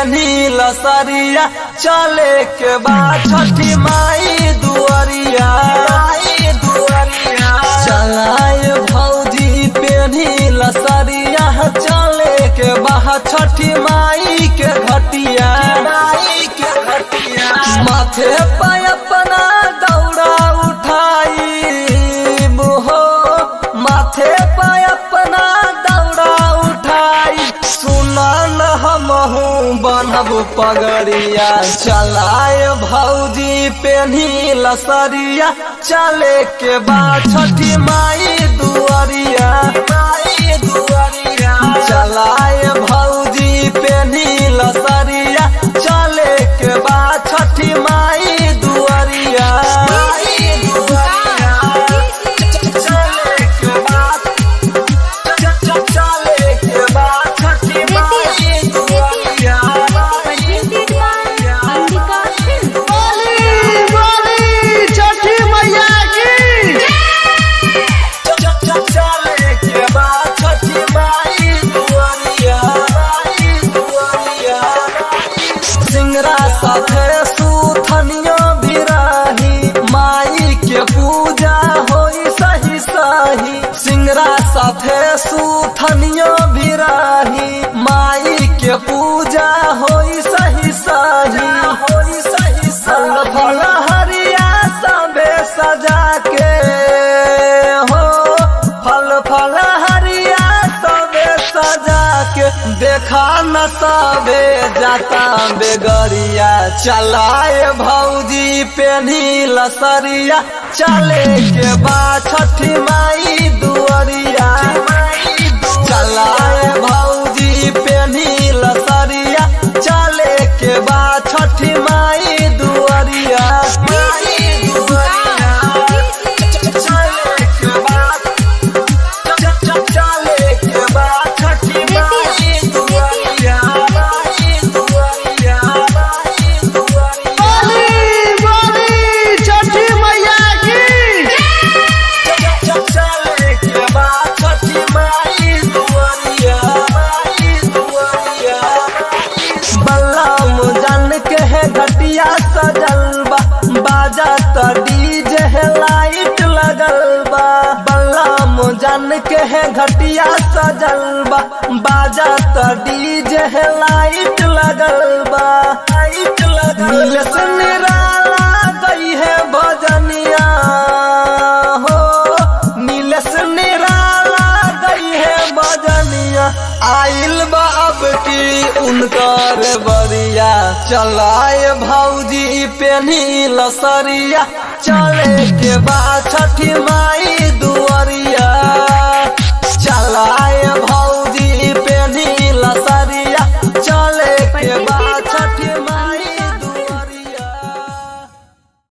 पेनी लसरिया चले के बाद छठी माई दुआरिया माई दुआरिया चलाए भौजी पेनी लसरिया चले के बाद छठी माई के घटिया माई के घटिया माथे पे अपना दौड़ा उठाई हो माथे पे अपना दौड़ा उठाई सुना न हमहू बनब पगड़िया चलाए भौजी पेन्ही लसरिया चले के बाद छठी माई दुआरिया माई दुआरिया चलाए भौजी पेन्ही लसरिया चले के बाद छठी माई दुआरिया माई दुआरिया चले के बाद चले के बाद छठी माई दुआरिया माई दुआरिया बोली बोली छठी मैया की चले के बाद छठी माई दुआरिया माई दुआरिया सिंगरा साथे सुथनियो भिराही माई के पूजा होई सही सही सिंगरा साथे सुथनियो भिराही माई के पूजा होई सही सही होई सही सही फल हरिया सबे सजा के हो फल फल हरिया सबे सजा के देखा न सबे जाता बेगरिया चलाए भौजी पेन्ही लसरिया चले के बाद छठी माई दुआरिया चलाए भौजी पेन्ही लसरिया चले के बाद छठी माई दुआरिया माई दुआरिया चले के बाद चले के बाद छठी माई दुआरिया माई दुआरिया माई दुआरिया बोली बोली छठी मैया की चले के बाद छठी माई दुआरिया माई दुआरिया बल्लम जन के है घटिया सजल बा बाजा त डीजे है लाइट लगल बा बल्लम जन के है घटिया सजल बा बाजा त डीजे है लाइट लगल बा लाइट लगल नीलेश निराला गई है भजनिया हो नीलेश निराला गई है भजनिया आइल बा अब की उनकर बरिया चलाए भौजी पेनी लसरिया चले के बाद छठी माई दुआरिया